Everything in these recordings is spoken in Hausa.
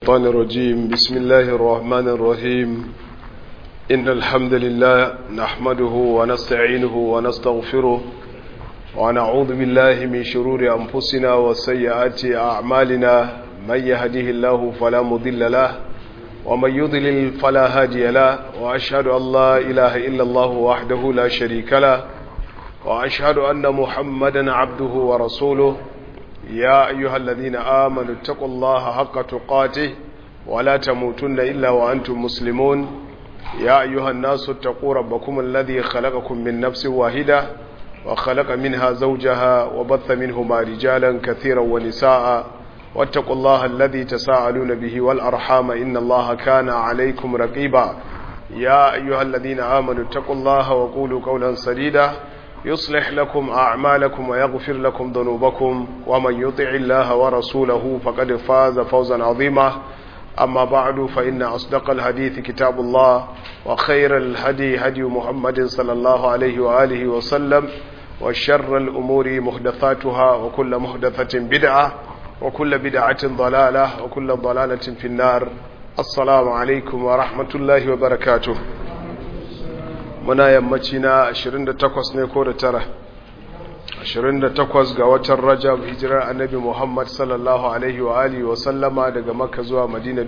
الشيطان الرجيم بسم الله الرحمن الرحيم إن الحمد لله نحمده ونستعينه ونستغفره ونعوذ بالله من شرور أنفسنا وسيئات أعمالنا من يهده الله فلا مضل له ومن يضلل فلا هادي له وأشهد أن لا إله إلا الله وحده لا شريك له وأشهد أن محمدا عبده ورسوله يا أيها الذين آمنوا اتقوا الله حق تقاته ولا تموتن إلا وأنتم مسلمون يا أيها الناس اتقوا ربكم الذي خلقكم من نفس واحدة وخلق منها زوجها وبث منهما رجالا كثيرا ونساء واتقوا الله الذي تساءلون به والأرحام إن الله كان عليكم رقيبا يا أيها الذين آمنوا اتقوا الله وقولوا قولا سديدا يصلح لكم أعمالكم ويغفر لكم ذنوبكم ومن يطع الله ورسوله فقد فاز فوزا عظيما أما بعد فإن أصدق الحديث كتاب الله وخير الهدي هدي محمد صلى الله عليه وآله وسلم وشر الأمور محدثاتها وكل محدثة بدعة وكل بدعة ضلالة وكل ضلالة في النار السلام عليكم ورحمة الله وبركاته muna yammaci na 28 ne ko da tara 28 ga watan rajab hijirar annabi muhammad sallallahu alaihi wa alihi wa sallama daga makka zuwa madina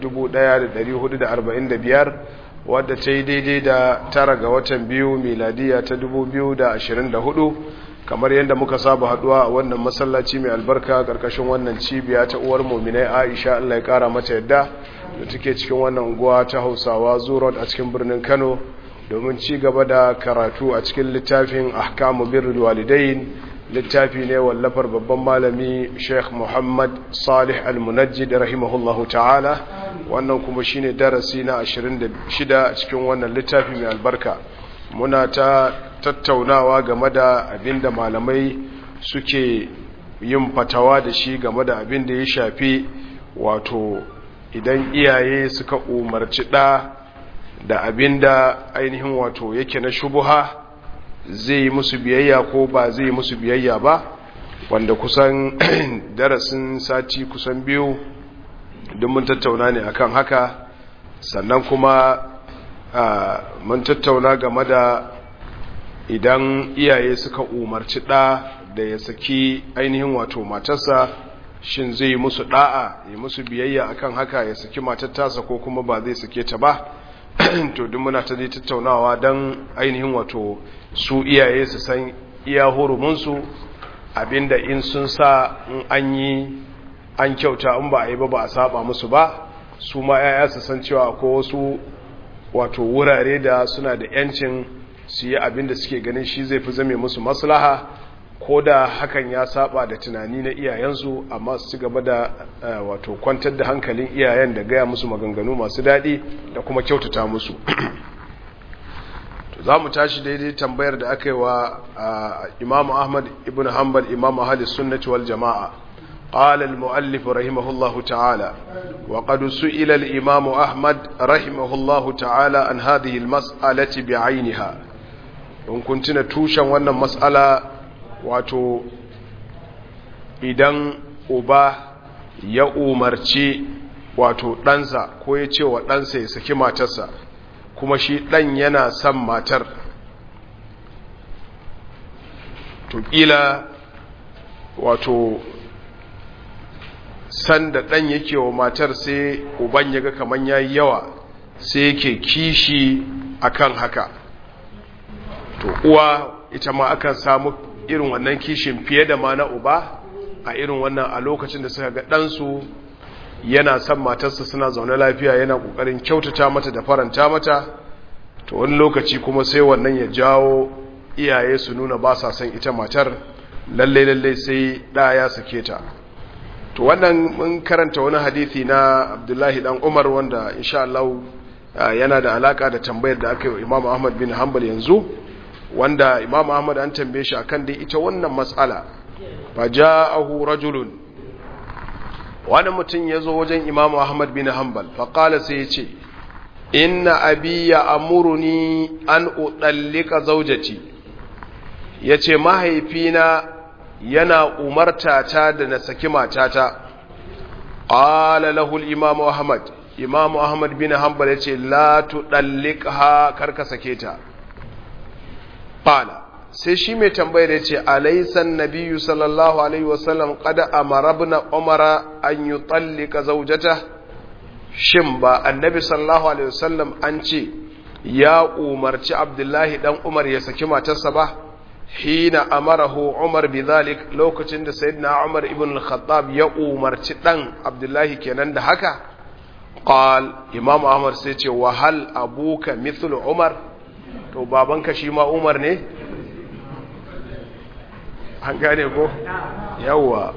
1445 wadda ta yi daidai da tara ga watan biyu miladiya ta 2024 kamar yadda muka saba haduwa a wannan masallaci mai albarka karkashin wannan cibiya ta uwar muminai aisha allah ya kara mata yadda da take cikin wannan unguwa ta hausawa zurot a cikin birnin kano domin ci gaba da karatu a cikin littafin ahkamu birrul walidain littafi ne wallafar babban malami Sheikh Muhammad Salih Al-Munajjid rahimahullahu ta'ala wannan kuma shine darasi na 26 a cikin wannan littafi mai albarka muna ta tattaunawa game da abinda malamai suke yin fatawa da shi game da abin da ya shafi wato idan iyaye suka umarci ɗa da abin da ainihin wato yake na shubuha zai yi musu biyayya ko ba zai yi musu biyayya ba wanda kusan darasin sati kusan biyu don mun tattauna ne akan haka sannan kuma mun tattauna game da idan iyaye suka umarci ɗa da ya saki ainihin wato matarsa shin zai yi musu ɗa'a yi musu biyayya akan haka ya saki matar tasa ko kuma ba zai sake ta ba to duk muna ta tattaunawa don ainihin wato su iyaye su san iya hurumunsu abinda in sun sa in an yi an kyauta in ba a yi ba ba a saba musu ba su ma yaya su san cewa ko wasu wato wurare da suna da yancin su yi abinda suke ganin shi zai fi zame musu maslaha ko da hakan ya saba da tunani na iyayensu amma su ci gaba da wato kwantar da hankalin iyayen da gaya musu maganganu masu daɗi da kuma kyautata musu za mu tashi daidai tambayar da aka yi wa imam ahmad ibn hanbal imam ahalis sunnati wal jama'a قال المؤلف رحمه الله تعالى وقد سئل الإمام أحمد رحمه الله تعالى عن هذه المسألة بعينها in kun tuna tushen wannan mas'ala wato idan uba ya umarci wato ɗansa ko ya ce wa ɗansa ya saki matarsa kuma shi ɗan yana son matar to ƙila wato sanda ɗan yake wa matar sai uban ya ga kaman ya yi yawa sai yake kishi akan haka to uwa ita ma akan samu irin wannan kishin fiye da ma na uba a irin wannan a lokacin da suka ga ɗansu yana son matarsa suna zaune lafiya yana ƙoƙarin kyautata mata da faranta mata to wani lokaci kuma sai wannan ya jawo iyaye su nuna ba sa son ita matar lalle lalle sai ɗa ya sake ta to wannan mun karanta wani hadithi na abdullahi dan umar wanda insha Allah yana da alaka da tambayar da aka yi imam ahmad bin hanbal yanzu wanda imam ahmad an tambaye shi akan dai ita wannan matsala fa ja'ahu rajulun wani mutum ya zo wajen imam ahmad bin hanbal fa qala sai ya ce inna abi ya amuruni an udallika zawjati yace mahaifina yana umarta ta da na saki matata qala lahu al-imam ahmad imam ahmad bin hanbal yace la tudalliqha karka sake ta qala sai shi mai tambayar yace alaysan nabiyyu sallallahu alaihi wasallam qad amara ibn umara an yutallika zawjata shin ba annabi sallallahu alaihi wasallam an ce ya umarci abdullahi dan umar ya saki matarsa ba hina amarahu umar bidhalik lokacin da sayyidina umar ibn al-khattab ya umarci dan abdullahi kenan da haka qal imam ahmad sai ce wa hal abuka mithlu umar to babanka shi ma umar ne an gane ko yawa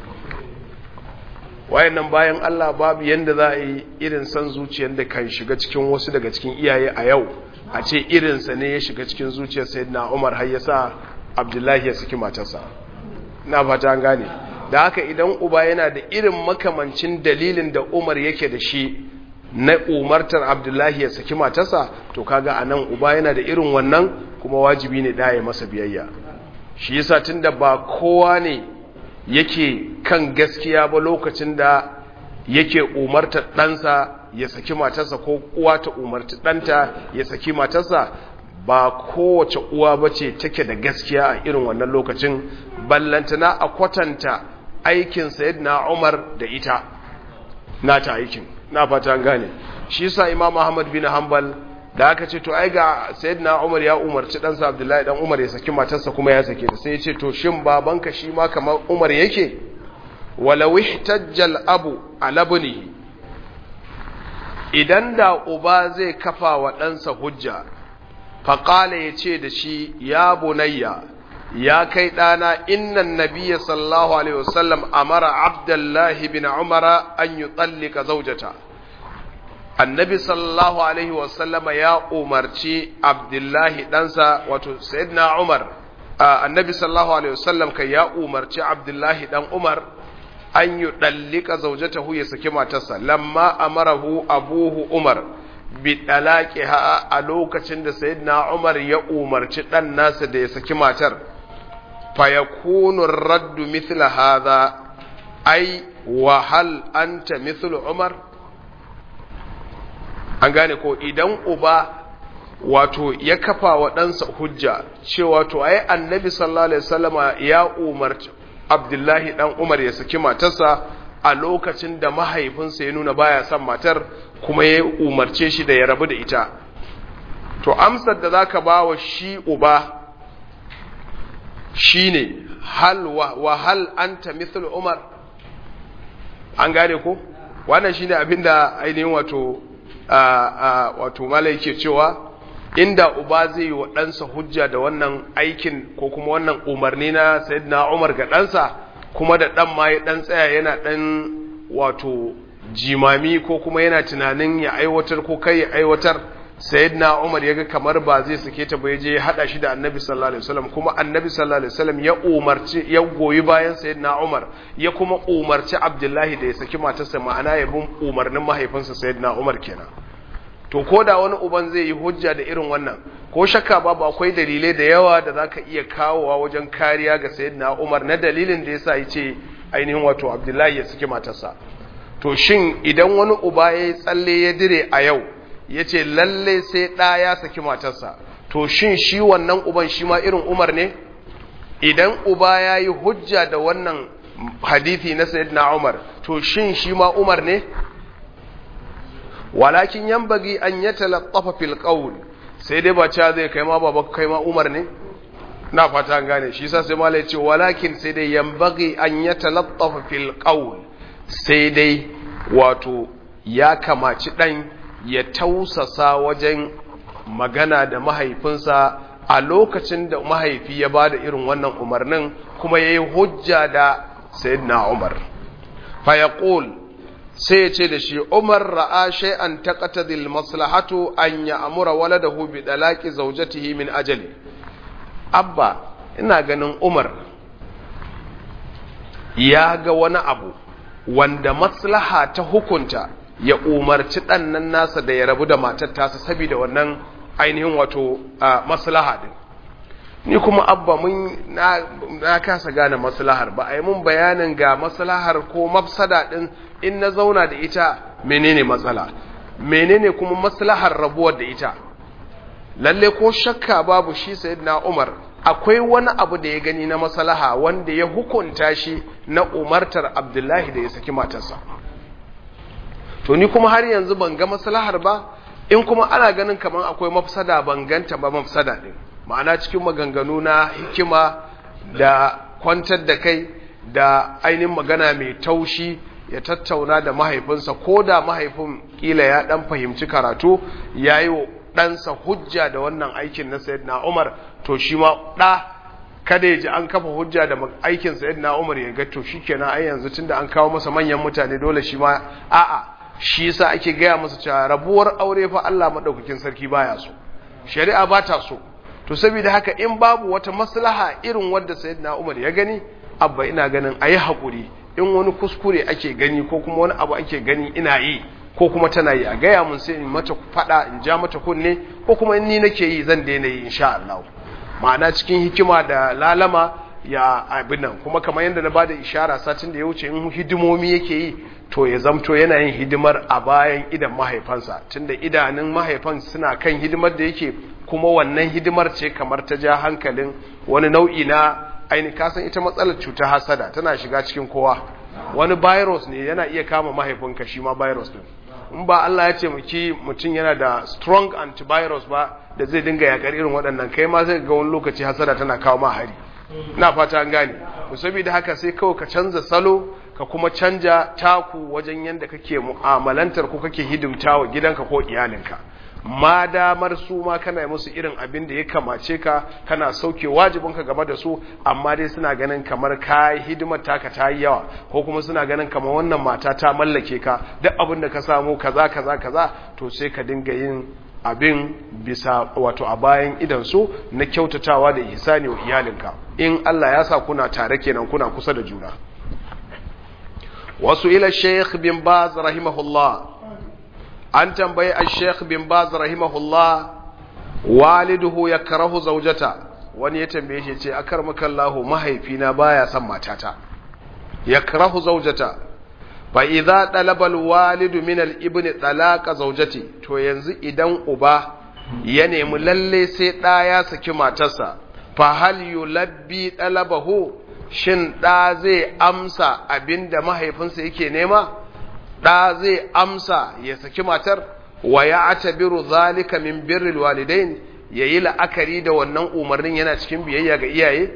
wayannan bayan Allah babu yanda za a yi irin san zuciyar da kan shiga cikin wasu daga cikin iyaye a yau a ce irinsa ne ya shiga cikin zuciyar sayyidina Umar har ya sa Abdullahi ya saki matarsa na fata an gane da haka idan uba yana da irin makamancin dalilin da Umar yake da shi na umartar Abdullahi ya saki matarsa to kaga anan uba yana da irin wannan kuma wajibi ne da ya masa biyayya shi yasa tunda ba kowa ne yake kan gaskiya ba lokacin da yake umartar ɗansa ya saki matarsa ko uwa ta umarci ɗanta ya saki matarsa ba kowace uwa ba ce take da gaskiya a irin wannan lokacin ballantana a kwatanta aikin na umar da ita nata aikin na fata gane shi sa imam ahmad bin hanbal da aka ce to ai ga sayyidina Umar ya umarci ɗansa Abdullahi dan Umar ya saki matarsa kuma ya sake ta sai ya ce to shin babanka shi ma kamar Umar yake walau ihtajjal abu ala bunihi idan da uba zai kafa wa ɗansa hujja faqala yace da shi ya bunayya ya kai ɗana innan nabiyya sallallahu alaihi wasallam amara abdullahi bin umara an yutallika zawjata annabi sallallahu alaihi wasallama ya umarci abdullahi ɗansa wato sayyidina umar annabi sallallahu alaihi wasallam kai ya umarci abdullahi ɗan umar an yi ɗallika zaujatahu ya saki matarsa lamma amarahu abuhu umar bi ha a lokacin da sayyidina umar ya umarci ɗan nasa da ya saki matar fa yakunu raddu mithla hadha ai wa hal anta mithlu umar an gane ko idan uba wato ya kafa wa ɗansa hujja cewa to ai annabi sallallahu alaihi wasallama ya umarci abdullahi dan umar ya saki matarsa a lokacin da mahaifinsa ya nuna baya son matar kuma ya umarce shi da ya rabu da ita to amsar da zaka ba wa shi uba shine hal wa hal anta mithlu umar an gane ko wannan shine abinda ainihin wato wato mala yake cewa inda uba zai yi wa ɗansa hujja da wannan aikin ko kuma wannan umarni na sayyidina umar ga ɗansa kuma da ɗan ma ya ɗan tsaya yana ɗan wato jimami ko kuma yana tunanin ya aiwatar ko kai ya aiwatar sayyidina umar ya ga kamar ba zai sake ta ba ya je ya haɗa shi da annabi sallallahu alaihi wasallam kuma annabi sallallahu alaihi wasallam ya umarci ya goyi bayan sayyidina umar ya kuma umarci abdullahi da ya saki matarsa ma'ana ya bin umarnin mahaifinsa sayyidina umar kenan to ko da wani uban zai yi hujja da irin wannan ko shakka babu akwai dalilai da yawa da zaka iya kawowa wajen kariya ga sayyidina Umar na dalilin da yasa yace ainihin wato Abdullahi ya saki matarsa to shin idan wani uba yayi tsalle ya dire a yau yace lalle sai da ya saki matarsa to shin shi wannan uban shi ma irin Umar ne idan uba yayi hujja da wannan hadisi na sayyidina Umar to shin shi ma Umar ne walakin yambagi an ya talattafa fil qawl sai dai ba cha zai kai ma baba kai ma Umar ne na fata gane shi yasa sai malai ce walakin sai dai yambagi an ya talattafa fil qawl sai dai wato ya kamaci dan ya tausasa wajen magana da mahaifinsa a lokacin da mahaifi ya bada irin wannan umarnin kuma yayi hujja da sayyidina Umar fa yaqul sai ya ce da shi umar ra'a shay'an taqtadil maslahatu an ya'mura waladahu bi dalaqi zawjatihi min ajali abba ina ganin umar ya ga wani abu wanda maslaha ta hukunta ya umarci ɗannan nasa da ya rabu da matar tasa saboda wannan ainihin wato maslaha din ni kuma abba mun na, na kasa gane maslahar ba a yi mun bayanin ga maslahar ko mafsada din in na zauna da ita menene matsala menene kuma maslahar rabuwar da ita lalle ko shakka babu shi sayyidina Umar akwai wani abu da ya gani na maslaha wanda ya hukunta shi na umartar Abdullahi da ya saki matarsa to ni kuma har yanzu ban ga maslahar ba in kuma ana ganin kamar akwai mafsada ban ganta ba mafsada din ma'ana cikin maganganu na hikima da kwantar da kai da ainihin magana mai taushi ya tattauna da mahaifinsa ko da mahaifin kila ya dan fahimci karatu ya yi wa ɗansa hujja da wannan aikin na sayyidina umar to shi ma ɗa kada ya ji an kafa hujja da aikin sayyidina umar ya ga to shi kenan ai yanzu tunda an kawo masa manyan mutane dole shi ma a'a shi yasa ake gaya masa cewa rabuwar aure fa Allah madaukakin sarki baya so shari'a ba ta so to saboda haka in babu wata maslaha irin wadda sayyidina umar ya gani abba ina ganin ayi hakuri in wani kuskure ake gani ko kuma wani abu ake gani ina yi ko kuma tana yi a gaya mun sai in mata fada in ja mata kunne ko kuma in ni nake yi zan daina yi insha Allah ma'ana cikin hikima da lalama ya abin nan kuma kamar yadda na bada ishara satin da ya wuce in hidimomi yake yi to ya zamto yana yin hidimar a bayan idan mahaifansa tunda idanun mahaifan suna kan hidimar da yake kuma wannan hidimar ce kamar ta ja hankalin wani nau'i na aini kasan ita matsalar cutar hasada tana shiga cikin kowa wani virus ne yana iya kama mahaifinka shi ma virus din in ba Allah ya ce muki mutum yana da strong antivirus ba da zai dinga yakar irin waɗannan kai ma zai ga wani lokaci hasada tana kawo ma hari na fata an gane to saboda haka sai kawai ka canza salo ka kuma canja taku wajen yanda kake mu'amalantar ko kake hidimtawa gidanka ko iyalinka ma damar su ma kana musu irin abin da ya kamace ka kana sauke wajibinka game da su amma dai suna ganin kamar kai hidimar taka ta yi yawa ko kuma suna ganin kamar wannan mata ta mallake ka duk abin da ka samu kaza kaza kaza to sai ka dinga yin abin bisa wato a bayan idan su na kyautatawa da ihsani wa iyalinka in Allah ya sa kuna tare kenan kuna kusa da juna wasu ila Sheikh bin Baz rahimahullah an tambayi a sheikh bin baz rahimahullah waliduhu ya karahu zaujata wani ya tambaye shi ce akar makallahu mahaifina baya son matata ya karahu zaujata fa idza talaba alwalidu min alibni talaqa zaujati to yanzu idan uba ya nemi lalle sai da ya saki matarsa fa hal yulabbi talabahu shin da zai amsa abinda mahaifinsa yake nema ɗa zai amsa ya saki matar wa ya atabiru zalika min birril walidain yayi la'akari da wannan umarnin yana cikin biyayya ga iyaye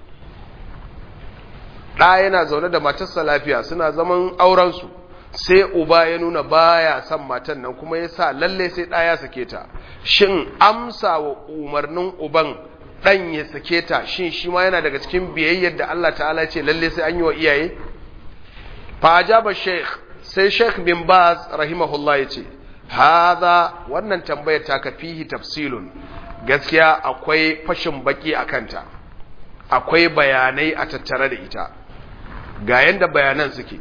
ɗa yana zaune da matarsa lafiya suna zaman aurensu sai uba ya nuna baya son matan nan kuma ya sa lalle sai ɗa ya sake ta shin amsa wa umarnin uban ɗan ya sake ta shin shi ma yana daga cikin biyayyar da Allah ta'ala ce lalle sai an yi wa iyaye fa ajaba sheikh sai sheikh bin baz rahimahullah ya ce haza wannan tambayar ta ka fihi tafsilun gaskiya akwai fashin baki a kanta akwai bayanai a tattare da ita ga yanda bayanan suke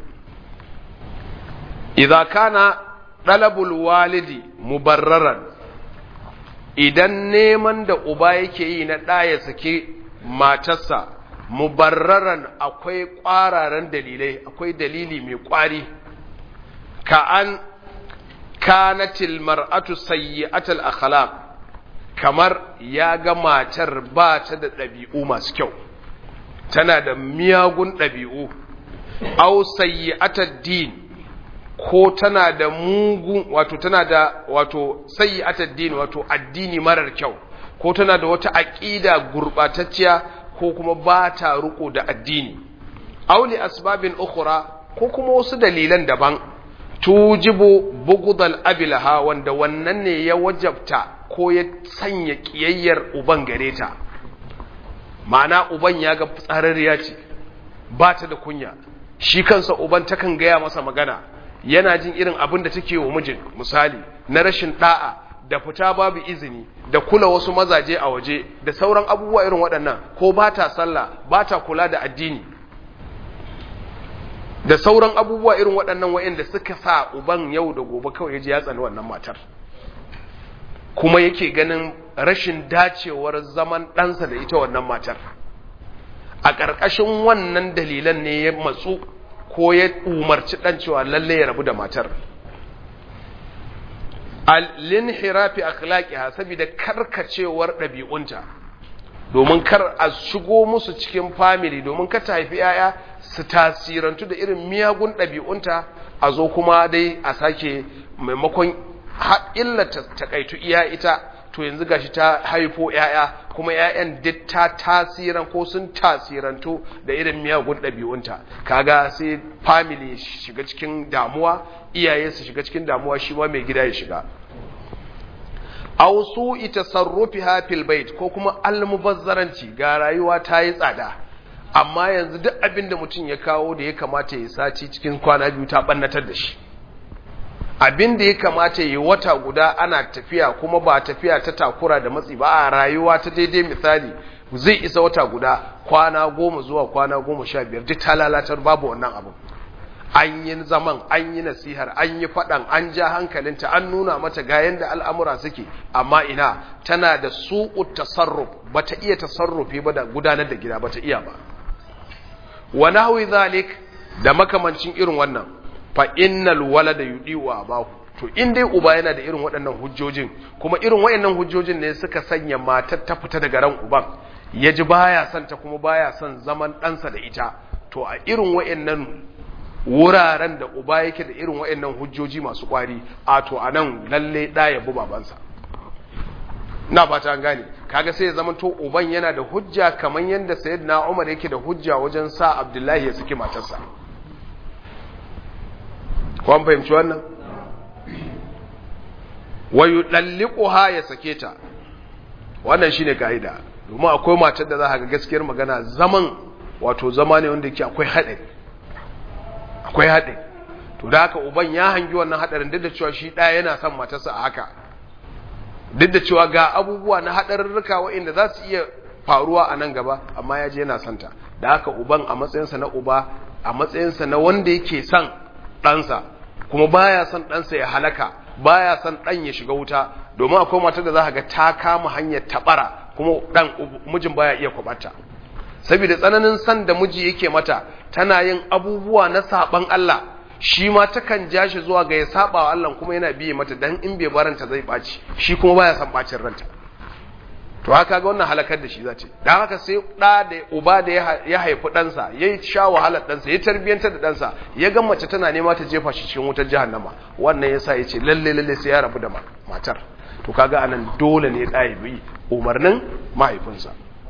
idza kana dalabul walidi mubarraran idan neman da uba yake yi na ɗaya sake matarsa mubarraran akwai ƙwararen dalilai akwai dalili mai ƙwari ka an kanatil mar'atu sayyi'atul akhlaq kamar ya ga matar ba ta da ɗabi'u masu kyau tana da miyagun ɗabi'u aw sayyi'atud din ko tana da mugun wato tana da wato sayyi'atud din wato addini marar kyau ko tana da wata aqida gurbatacciya ko kuma ba ta riko da addini aw li asbabin ukhra ko kuma wasu dalilan daban tujibu bugudal abilaha wanda wannan ne ya wajabta ko ya sanya kiyayyar uban gare ta ma'ana uban ya ga tsararriya ce ba ta da kunya shi kansa uban takan gaya masa magana yana jin irin abin da take wa mijin misali na rashin da'a da fita babu izini da kula wasu mazaje a waje da sauran abubuwa irin waɗannan ko ba ta sallah ba ta kula da addini da sauran abubuwa irin waɗannan wa'inda suka sa uban yau da gobe kawai ya ji ya tsani wannan matar kuma yake ganin rashin dacewar zaman ɗansa da ita wannan matar a ƙarƙashin wannan dalilan ne ya matsu ko ya umarci ɗan cewa lalle ya rabu da matar al-linhirafi akhlaqiha saboda karkacewar ɗabi'unta domin kar a shigo musu cikin family domin ka ta haifi yaya su tasirantu da irin miyagun ɗabi'unta a zo kuma dai a sake maimakon illata takaitu iya ita to yanzu gashi ta haifo yaya kuma yayan duk ta tasiran ko sun tasirantu da irin miyagun ɗabi'unta kaga sai family shiga cikin damuwa iyaye su shiga cikin damuwa shi ma mai gida ya shiga aw su'i tasarrufiha fil bait ko kuma almubazzaranci ga rayuwa ta yi tsada amma yanzu duk abin da mutum ya kawo da ya kamata ya saci cikin kwana biyu ta bannatar da shi abin da ya kamata ya wata guda ana tafiya kuma ba tafiya ta takura da matsi ba a rayuwa ta daidai misali zai isa wata guda kwana goma zuwa kwana goma sha biyar duk ta lalatar babu wannan abin an yi zaman an yi nasihar an yi faɗan an ja hankalinta an nuna mata ga yadda al'amura suke amma ina tana da su'u tasarruf ba ta iya tasarrufi ba da gudanar da gida ba ta iya ba wa nahwi zalik da makamancin irin wannan fa innal walada yudiwa abahu to in dai uba yana da irin waɗannan hujjojin kuma irin waɗannan hujjojin ne suka sanya matar ta fita daga ran uban ya ji baya son ta kuma baya son zaman ɗansa da ita to a irin waɗannan wuraren da uba yake da irin waɗannan hujjoji masu ƙwari a to a nan lalle ɗa ya bi babansa na ba ta gane kaga sai ya zama to uban yana da hujja kamar yadda sayyidina Umar yake da hujja wajen sa Abdullahi ya saki matarsa ko an fahimci wannan wa yudalliquha ya sake ta wannan shine kaida domin akwai matar da za ka ga gaskiyar magana zaman wato zama ne wanda yake akwai haɗari akwai haɗari to da haka uban ya hangi wannan haɗarin duk da cewa shi ɗaya yana son matarsa a haka duk da cewa ga abubuwa na haɗarurruka waɗanda za su iya faruwa a nan gaba amma ya je yana santa da haka uban a matsayinsa na uba a matsayinsa na wanda yake son ɗansa kuma baya son ɗansa ya halaka baya son ɗan ya shiga wuta domin akwai matar da za ga ta kama hanyar taɓara kuma ɗan mijin baya iya kwaɓata saboda tsananin san da miji yake mata tana yin abubuwa na saɓan Allah shi ma takan ja shi zuwa ga ya saɓa wa Allah kuma yana biye mata dan in bai baranta zai ɓaci shi kuma baya son ɓacin ranta to haka ga wannan halakar da shi za ce don haka sai ɗa da uba da ya haifi ɗansa ya sha wahalar ɗansa ya tarbiyyantar da ɗansa ya ga mace tana nema ta jefa shi cikin wutar jahannama wannan ya sa ya ce lalle lalle sai ya rabu da matar to kaga anan dole ne ɗa ya bi umarnin mahaifinsa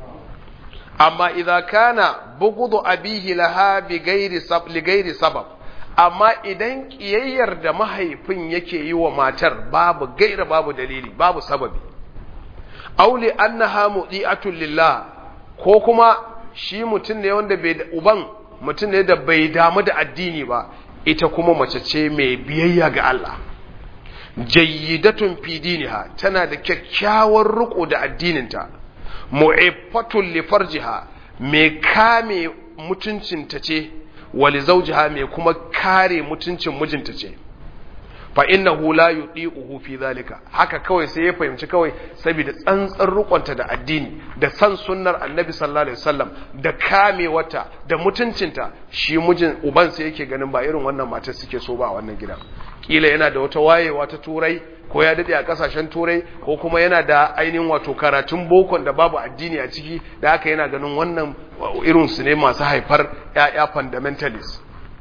amma idza kana bughdu abihi laha bi ghairi sab li ghairi sabab amma idan kiyayyar da mahaifin yake yi wa matar babu gaira babu dalili babu sababi auli annaha mudi'atun lillah ko kuma shi mutum ne wanda bai uban mutum ne da bai damu da addini ba ita kuma mace ce mai biyayya ga Allah jayyidatun fi diniha tana da kyakkyawar riko da addininta mu'iffatun li farjiha mai kame mutuncinta ce wali zawjiha mai kuma kare mutuncin mijinta ce fa innahu la yudiquhu fi zalika haka kawai sai ya fahimci kawai saboda tsantsar rukunta da addini da san sunnar annabi sallallahu alaihi wasallam da kame wata da mutuncinta shi mijin uban sai yake ganin ba irin wannan matar suke so ba a wannan gidan kila yana da wata wayewa ta turai ko ya dade a kasashen turai ko kuma yana da ainihin wato karatun bokon da babu addini a ciki da haka yana ganin wannan irin su ne masu haifar ƴaƴa fundamentalist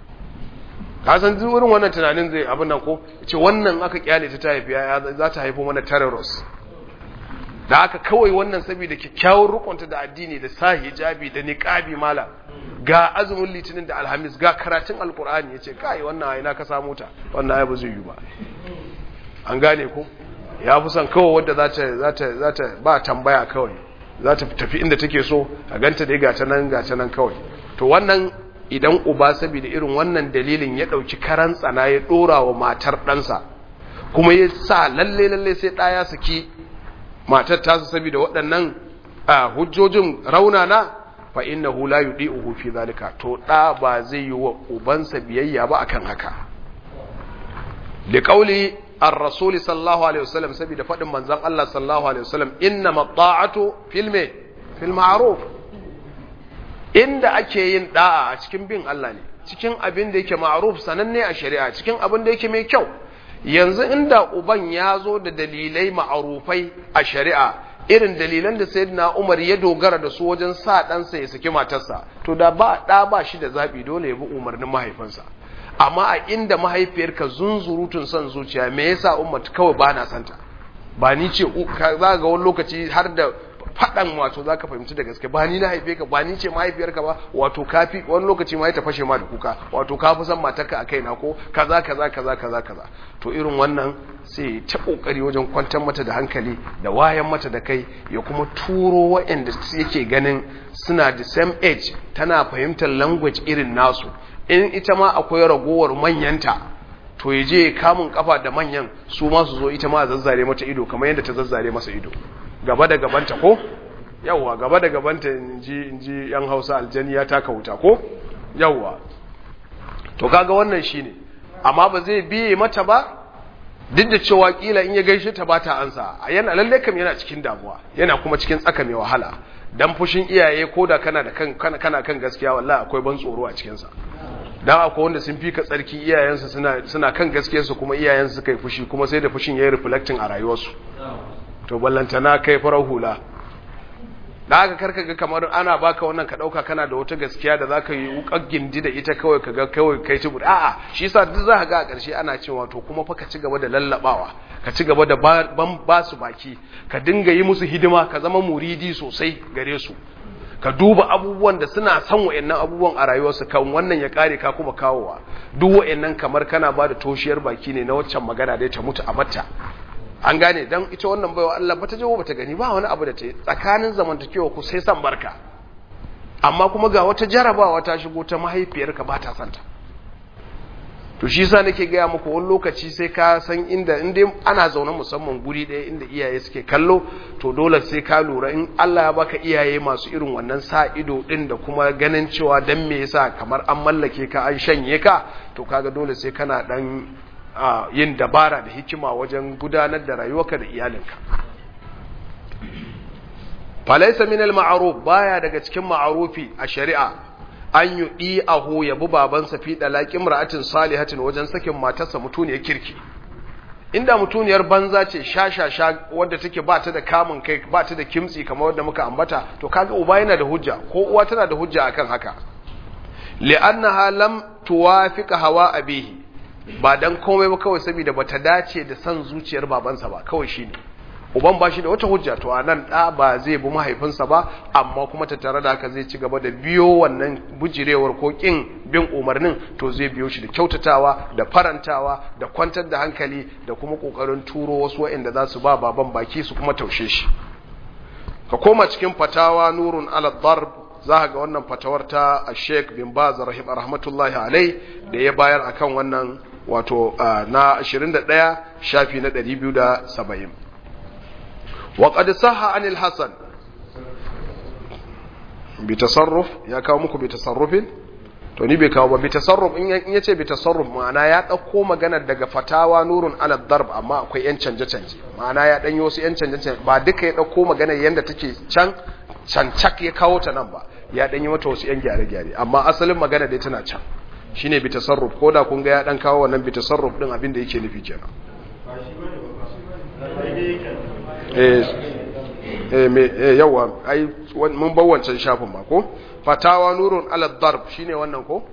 ka san wurin wannan tunanin zai abin nan ko ce wannan aka kyale ta haifi ya za ta haifo mana terrorist da aka kawai wannan saboda kyakkyawar rukunta da addini da sa hijabi da niqabi mala ga azumin litinin da alhamis ga karatun alkur'ani yace kai wannan ai na ka samu ta wannan ai ba zai yi ba an gane ko ya fi son kawai wadda za ta za ta za ta ba tambaya kawai za ta tafi inda take so a ganta dai ga ta nan ga ta nan kawai to wannan idan uba saboda irin wannan dalilin ya ɗauki karan tsana ya ɗora wa matar ɗansa kuma ya sa lalle lalle sai ɗaya saki matar tasa saboda waɗannan hujjojin raunana fa innahu la yudi'uhu fi zalika to ɗa ba zai yi wa ubansa biyayya ba akan haka li qawli ar-rasul sallallahu alaihi wasallam saboda fadin manzon Allah sallallahu alaihi wasallam inna mata'atu fil me fil ma'ruf inda ake yin da'a a cikin bin Allah ne cikin abin da yake ma'ruf sananne a shari'a cikin abin da yake mai kyau yanzu inda uban ya zo da dalilai ma'arufai a shari'a irin dalilan da sayyidina Umar ya dogara da su wajen sa ɗansa ya saki matarsa to da ba ɗa ba shi da zaɓi dole ya bi umarnin mahaifinsa amma a inda mahaifiyarka zunzurutun son zuciya me yasa umar kawai ba na santa ba ni ce za ga wani lokaci har da faɗan wato za ka fahimci da gaske ba ni na haife ka ba ni ce mahaifiyarka ba wato kafi wani lokaci ma ya fashe ma da kuka wato ka fi son matarka a kaina ko kaza kaza kaza kaza kaza to irin wannan sai ta kokari wajen kwantar mata da hankali da wayan mata da kai ya kuma turo waɗanda yake ganin suna the same age tana fahimtar language irin nasu in ita ma akwai ragowar manyanta to ya je kamun kafa da manyan su ma su zo ita ma a zazzare mata ido kamar yadda ta zazzare masa ido gaba da gabanta ko yawwa gaba da gabanta in ji yan hausa aljani ya taka wuta ko yawwa to kaga wannan shine amma ba zai biye mata ba duk da cewa kila in ya gaishe ta ba ta ansa a yana lalle kam yana cikin damuwa yana kuma cikin tsaka mai wahala dan fushin iyaye ko da kana da kan kana kan gaskiya wallahi akwai ban tsoro a cikin sa dan akwai wanda sun fika tsarki iyayensu suna suna kan gaskiyarsu kuma iyayensu suka yi fushi kuma sai da fushin yayi reflecting a rayuwarsu to ballantana kai farar hula da haka karka ga kamar ana baka wannan ka dauka kana da wata gaskiya da zaka yi wukar gindi da ita kawai ka ga kawai kai ci buɗe a'a shi yasa duk za ka ga a ƙarshe ana cewa to kuma fa ka ci gaba da lallabawa ka ci gaba da ban ba su baki ka dinga yi musu hidima ka zama muridi sosai gare su ka duba abubuwan da suna son wa'annan abubuwan a rayuwarsu kan wannan ya kare ka kuma kawowa duk wa'annan kamar kana ba da toshiyar baki ne na waccan magana da ta mutu a batta an gane dan ita wannan baiwa Allah bata jawo bata gani ba wani abu da ta tsakanin zamantakewa ku sai san barka amma kuma ga wata jarabawa ta shigo ta mahaifiyarka ba ta santa to shi yasa nake gaya muku wani lokaci sai ka san inda in dai ana zaune musamman guri ɗaya inda iyaye suke kallo to dole sai ka lura in Allah ya baka iyaye masu irin wannan sa ido din da kuma ganin cewa dan me yasa kamar an mallake ka an shanye ka to kaga dole sai kana dan yin dabara da hikima wajen gudanar da rayuwarka da iyalinka falaisa min al-ma'ruf baya daga cikin ma'rufi a shari'a an yi ɗi'ahu ya bi babansa fi ɗalaƙin ra'atin salihatin wajen sakin matarsa mutuniyar kirki inda mutuniyar banza ce sha-sha-sha wadda take ba ta da kamun kai ba ta da kimtsi kamar wadda muka ambata to kaga uba yana da hujja ko uwa tana da hujja akan haka li'annaha lam tuwafiqa hawa abihi ba dan komai ba kawai saboda bata dace da san zuciyar babansa ba kawai shine uban ba shi da wata hujja to anan da ba zai bi mahaifinsa ba amma kuma ta tare da haka zai ci gaba da biyo wannan bujirewar ko kin bin umarnin to zai biyo shi da kyautatawa da farantawa da kwantar da hankali da kuma kokarin turo wasu waɗanda za su ba baban baki su kuma taushe shi ka koma cikin fatawa nurun ala darb za ga wannan fatawar ta Sheikh bin Baz rahmatullahi alai da ya bayar akan wannan wato na 21 shafi na 270 وقد صح عن الحسن بتصرف ya kawo muku bitasarrufin to ni bai kawo ba bitasarruf in yace bitasarruf ma'ana ya dauko magana daga fatawa nurun ala darb amma akwai yan canje canje ma'ana ya danyo su yan canje canje ba duka ya dauko magana yanda take can cancak ya kawo ta nan ba ya danyi mata wasu yan gyare gyare amma asalin magana dai tana can shine bitasarruf koda kun ga ya dan kawo wannan bitasarruf din abin da yake nufi kenan yawa ai mun bar wancan shafin ma ko fatawa nurun ala darb shine wannan ko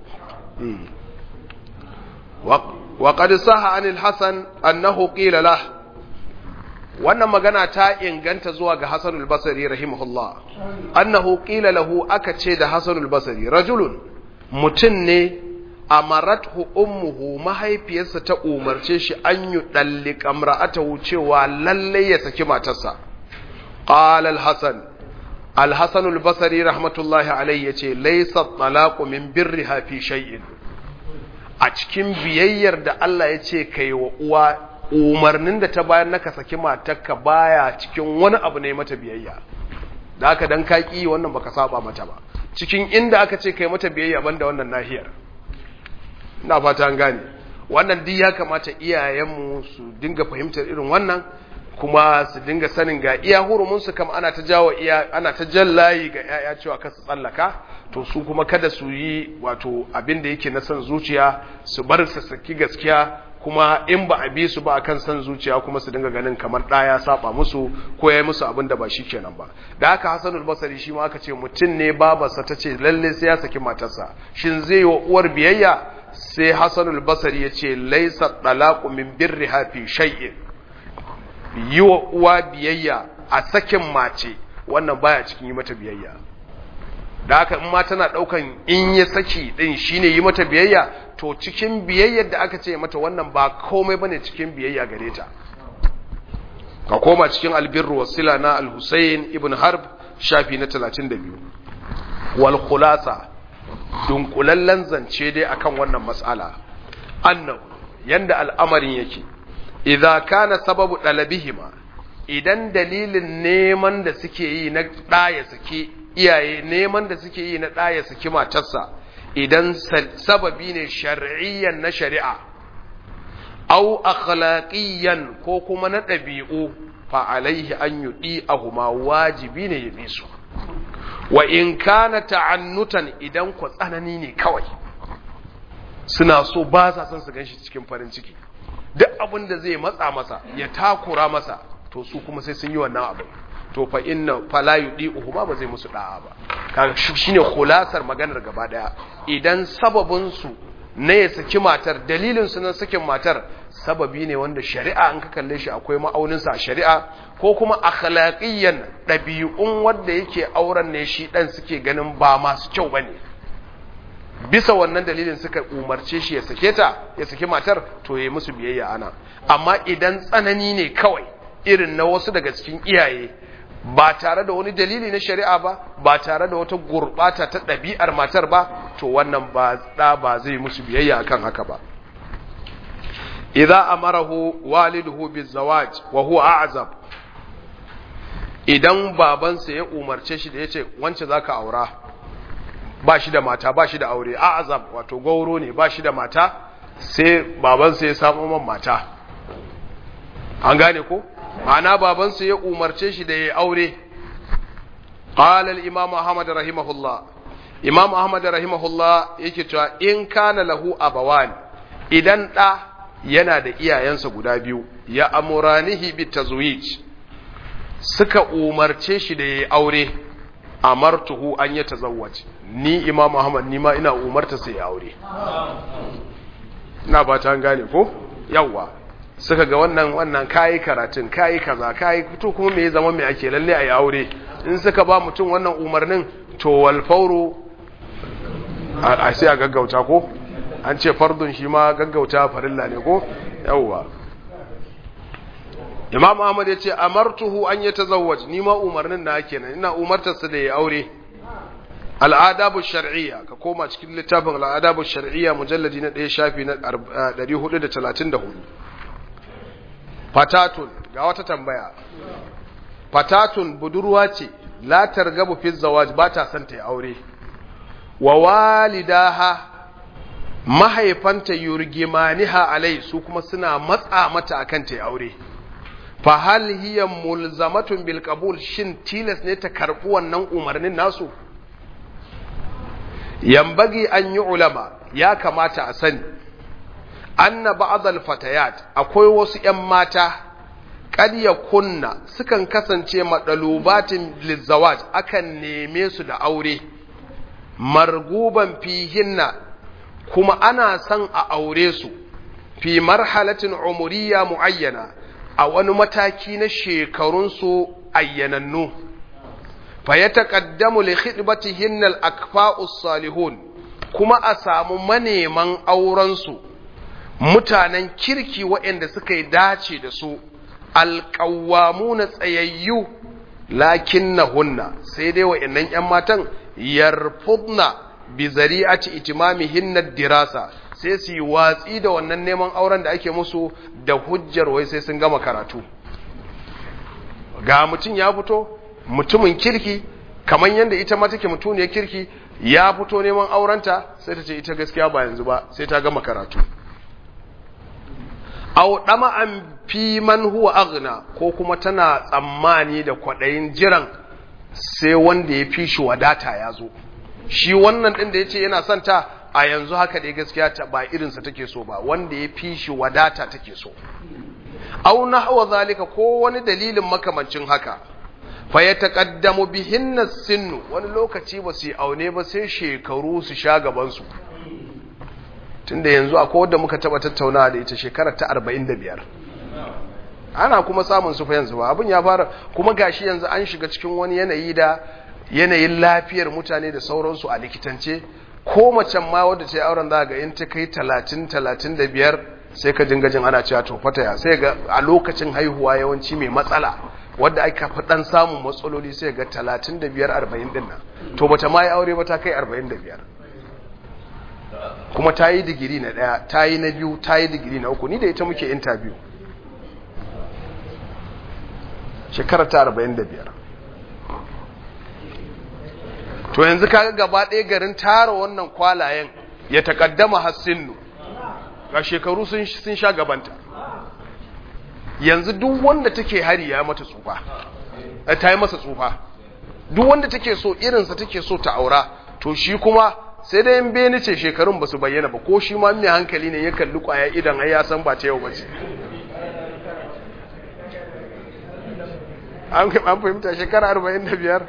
wa qad saha anil hasan annahu qila lah wannan magana ta inganta zuwa ga Hassan al-Basri rahimahullah annahu qila lahu aka ce da Hassan al-Basri rajulun mutun ne amarathu ummuhu mahaifiyarsa ta umarce shi an yi dallika imra'atahu cewa lalle ya saki matarsa qala al-hasan al-hasan al-basri rahmatullahi alayhi yace laysa talaqu min birriha fi shay'in a cikin biyayyar da Allah yace kai wa uwa umarnin da ta bayar naka saki matarka baya cikin wani abu ne mata biyayya da haka dan kaki wannan baka saba mata ba cikin inda aka ce kai mata biyayya banda wannan nahiyar ina fata an gane wannan duk ya kamata iyayenmu su dinga fahimtar irin wannan kuma su dinga sanin ga iya hurumunsu kam ana ta jawo iya ana ta jallayi ga yaya cewa ka su tsallaka to su kuma kada su yi wato abin da yake na san zuciya su bar su saki gaskiya kuma in ba a bi su ba akan san zuciya kuma su dinga ganin kamar ɗaya saba musu ko ya yi musu abin da ba shi kenan ba da haka hasanul basari shi ma aka ce mutum ne babarsa ta ce lalle sai ya saki matarsa shin zai yi wa uwar biyayya sai hasanul basari ya ce laisa talaqu min birriha fi shay'in yi wa uwa biyayya a sakin mace wannan baya cikin yi mata biyayya da haka in ma tana daukan in ya saki din shine yi mata biyayya to cikin biyayyar da aka ce mata wannan ba komai bane cikin biyayya gare ta ka koma cikin albirru wasila na al-Husayn ibn Harb shafi na 32 wal khulasa dunkulallen zance dai akan wannan mas'ala annahu yanda al'amarin yake idza kana sababu dalabihima idan dalilin neman da suke yi na ɗaya suke iyaye neman da suke yi na ɗaya suke matarsa idan sababi ne shar'iyyan na shari'a au akhlaqiyan ko kuma na ɗabi'u fa alaihi an yudi ahuma wajibi ne ya su wa in kana ta'annutan idan ku tsanani ne kawai suna so ba sa son su ganshi cikin farin ciki duk abin da zai matsa masa ya takura masa to su kuma sai sun yi wannan abin to fa inna fala yudihu ba zai musu da'a ba kaga shine khulasar maganar gaba daya idan sababin su na ya saki matar dalilin su na sakin matar sababi ne wanda shari'a an ka kalle shi akwai ma'aunin sa shari'a ko kuma akhlaqiyan dabi'un wanda yake auren ne shi dan suke ganin ba masu kyau bane bisa wannan dalilin suka umarce shi ya sake ta ya saki matar to yayi musu biyayya ana amma idan tsanani ne kawai irin na wasu daga cikin iyaye ba tare da wani dalili na shari'a ba ba tare da wata gurbata ta ɗabi'ar matar ba to wannan ba da ba zai musu biyayya akan haka ba idza amarahu waliduhu bizawaj wa huwa a'zab idan babansa ya umarce shi da yace wance zaka aura ba shi da mata ba shi da aure a'zab wato gauro ne ba shi da mata sai babansa ya samu man mata an gane ko ana babansa ya umarce shi da ya aure qala al-imam ahmad rahimahullah imam ahmad rahimahullah yake cewa in kana lahu abawan idan da yana da iyayensa guda biyu ya amuranihi bitazwij suka umarce shi da ya aure amartuhu an ya tazawwaj ni imam ahmad ni ma ina umarta sai ya aure ina ba ta gane ko yawwa suka ga wannan wannan kayi karatun kayi kaza kayi to kuma me ya zama me ake lalle ayi aure in suka ba mutum wannan umarnin to wal fawru a sai a gaggauta ko an ce fardun shi ma gaggauta farilla ne ko yawwa Imam Ahmad ya ce amartuhu an yatazawwaj ni ma umarnin na kenan ina umartar sa da ya aure al'adabu shar'iyya ka koma cikin littafin al'adabu shar'iyya mujalladi na 1 shafi na 434 fatatun ga wata tambaya fatatun budurwa ce la targabu fi zawaj ba ta son ta yi aure wa walidaha mahaifanta yurgimaniha alai su kuma suna matsa mata akan ta yi aure fa hal hiya mulzamatun bil qabul shin tilas ne ta karbi wannan umarnin nasu yambagi an yi ulama ya kamata a sani anna ba'dal fatayat akwai wasu ƴan mata kad kunna sukan kasance madalubatin lizawaj akan neme su da aure marguban fihinna kuma ana son a aure su fi marhalatin umuriya muayyana a wani mataki na shekarun su ayyanannu fa yataqaddamu li khidbatihinna al-akfa'us salihun kuma a samu maneman auren su mutanen kirki waɗanda suka yi dace da su alƙawamu na tsayayyu lakin na hunna sai dai waɗannan ‘yan matan yarfudna bi zari'ati itimamihin na dirasa sai su yi watsi da wannan neman auren da ake musu da hujjar wai sai sun gama karatu ga mutum ya fito mutumin kirki kamar yadda ita ma take mutuniyar kirki ya fito neman aurenta sai ta ce ita gaskiya ba yanzu ba sai ta gama karatu aw dama'an fi man huwa aghna ko kuma tana tsammani da kwadayin jiran sai wanda ya fi shi wadata ya zo shi wannan din da yace yana son ta a yanzu haka dai gaskiya ta ba irinsa take so ba wanda ya fi shi wadata take so aw nahwa zalika ko wani dalilin makamancin haka fa ya taqaddamu bihinna sinnu wani lokaci ba su yi aune ba sai shekaru su sha gaban su tunda yanzu akwai wanda muka taba tattaunawa da ita shekarar ta 45 ana kuma samun su fa yanzu ba abin ya fara kuma gashi yanzu an shiga cikin wani yanayi da yanayin lafiyar mutane da sauransu a likitance ko macen ma wadda ta yi auren za ga in ta kai 30 35 sai ka dinga jin ana cewa to fata ya sai ga a lokacin haihuwa yawanci mai matsala wadda aka fi dan samun matsaloli sai ga 35 40 din nan to bata ma yi aure ba ta kai 45 kuma ta yi digiri na daya ta yi na biyu ta yi digiri na uku ni da ita muke interview shekara ta 45 to yanzu kaga gaba ɗaya garin tara wannan kwalayen ya takaddama hassinu ga shekaru sun sha gabanta yanzu duk wanda take hari ya mata tsufa ta yi masa tsufa duk wanda take so irinsa take so ta aura to shi kuma sai dai in beni ce shekarun ba su bayyana ba ko shi ma mai hankali ne ya kalli kwaya idan ai ya san ba ta yau ba ce an fahimta shekara 45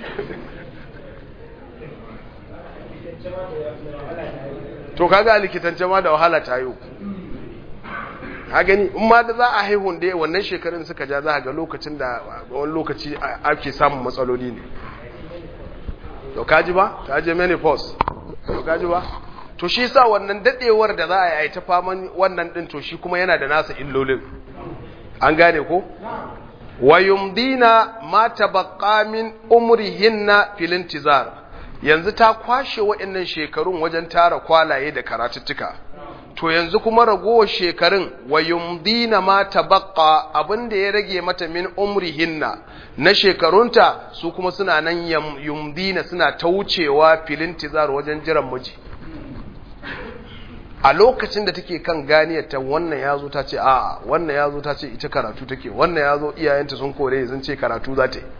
to kaga a likitance ma da wahala ta yi ha gani in ma da za a haihun da wannan shekarun suka ja za a ga lokacin da wani lokaci ake samun matsaloli ne to kaji ba ta je menopause to kaji ba to shi sa wannan dadewar da za a yi ta faman wannan din to shi kuma yana da nasa illolin an gane ko wa yumdina ma tabaqqa min umrihinna fil intizar yanzu ta kwashe waɗannan shekarun wajen tara kwalaye da karatuttuka to yanzu kuma ragowar shekarun wa yumdina ma tabaqqa abinda ya rage mata min umrihinna na shekarunta su kuma suna nan yumdina suna ta wucewa filin tizar wajen jiran miji a lokacin da take kan ganiyar ta wannan yazo ta ce a'a wannan yazo ta ce ita karatu take wannan yazo iyayenta sun kore sun ce karatu za ta yi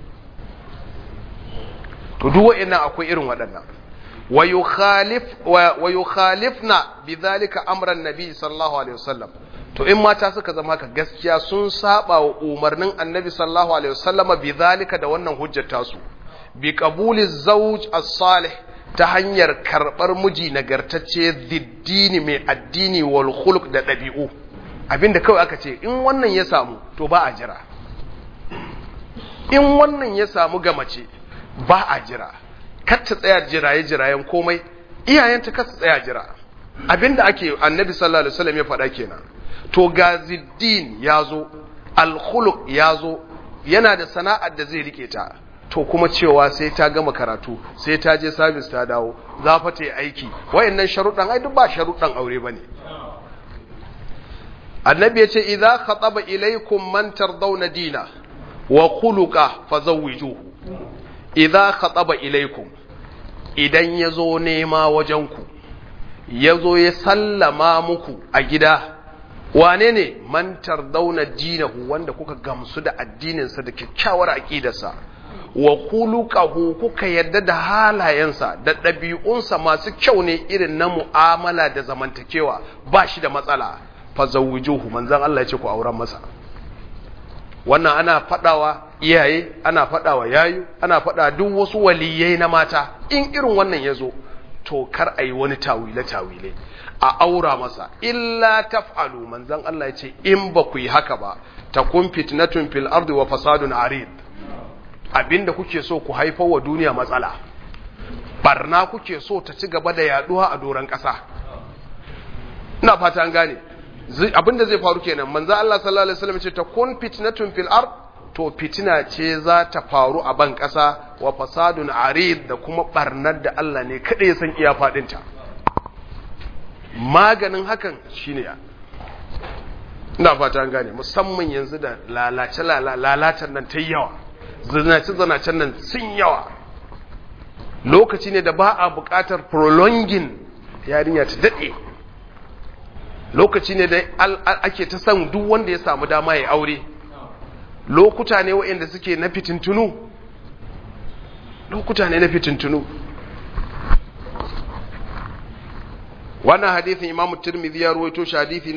to duk wa'annan akwai irin waɗannan wa yukhalif wa yukhalifna bidhalika amran nabi sallallahu alaihi wasallam to in mata suka zama haka gaskiya sun saba wa umarnin annabi sallallahu alaihi wasallam bidhalika da wannan hujjar tasu bi qabuli zawj as-salih ta hanyar karbar miji nagartacce diddini mai addini wal khuluq da dabi'u abinda kawai aka ce in wannan ya samu to ba a jira in wannan ya samu ga mace ba a jira kar ta tsaya jiraye jirayen komai iyayenta kar ta tsaya jira abinda ake annabi sallallahu alaihi wasallam ya faɗa kenan to gaziddin yazo alkhuluq yazo yana da sana'ar da zai rike ta to kuma cewa sai ta gama karatu sai ta je service ta dawo za fa ta yi aiki wayannan sharuɗan ai duk ba sharuɗan aure bane annabi ya ce idza khataba ilaykum man tardawna dina wa khuluqa fazawwijuhu idza khataba ilaikum idan yazo nema wajenku yazo ya sallama muku a gida wane ne man tardawna dinahu wanda kuka gamsu da addininsa da kyakkyawar aqidarsa wa khuluquhu kuka yadda da halayensa da ɗabi'unsa masu kyau ne irin na mu'amala da zamantakewa ba shi da matsala fa zawwijuhu manzon Allah ya ce ku auren masa wannan ana fadawa iyaye ana fadawa yayu ana fada duk wasu waliyai na mata in irin wannan yazo to kar ayi wani tawile tawile a aura masa illa taf'alu manzon Allah ya ce in ba ku yi haka ba takun fitnatun fil ardi wa fasadun arid abinda kuke so ku haifar wa duniya matsala barna kuke so ta ci gaba da yaduwa a doran kasa ina fata an gane abinda zai faru kenan manzo Allah sallallahu alaihi wasallam ce ta kun fitnatun fil ard to fitina ce za ta faru a ban kasa wa fasadun arid da kuma barnar da Allah ne kada ya san iya fadin ta maganin hakan shine ina fata an gane musamman yanzu da lalace lalacen nan ta yawa zinace zinacen nan sun yawa lokaci ne da ba a buƙatar prolonging yarinya ta daɗe lokaci ne da ake ta san duk wanda ya samu dama ya aure lokuta ne waɗanda suke na fitintunu lokuta ne na fitintunu wannan hadithin imam tirmidhi ya ruwaito shi hadithi na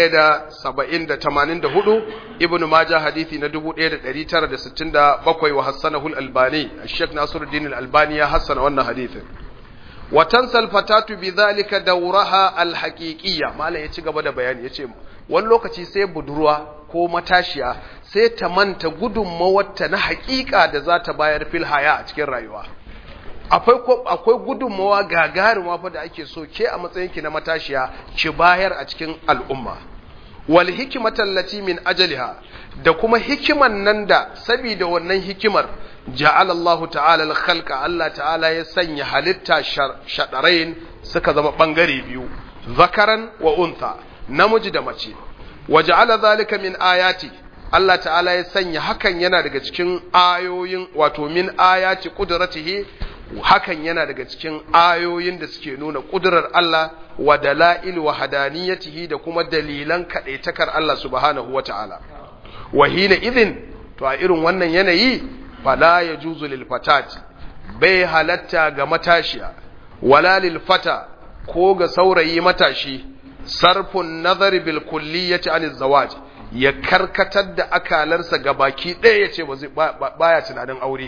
1784 ibn majah hadithi na 1967 wa hassanahu al-albani al-sheikh nasiruddin al-albani ya hassana wannan hadithin wa tansal fatatu bidhalika dawraha al-haqiqiyya malam ya ci gaba da bayani yace wani lokaci sai budurwa ko matashiya sai ta manta gudunmawarta na haƙiƙa da za ta bayar fil haya a cikin rayuwa akwai gudunmawa gagaruma fa da ake so ke a matsayinki na matashiya ki bayar a cikin al'umma wal hikmatan lati min ajaliha da kuma hikiman nan da saboda wannan hikimar ja'ala Allah ta'ala al-khalqa Allah ta'ala ya sanya halitta shadarain suka zama bangare biyu zakaran wa untha namiji da mace wa ja'ala zalika min ayati Allah ta'ala ya sanya hakan yana daga cikin ayoyin wato min ayati qudratihi hakan yana daga cikin ayoyin da suke nuna ƙudurar Allah wa dala'il wa hadaniyatihi da kuma dalilan kaɗaitakar Allah subhanahu wa ta'ala. Wa hina idin, to a irin wannan yanayi, fala ya juzu lil fatati, bai halatta ga matashiya, wala lil fata ko ga saurayi matashi, sarfun nazari bil kulliyati an zawaj ya karkatar da akalarsa ga baki ɗaya ya ce baya tunanin aure.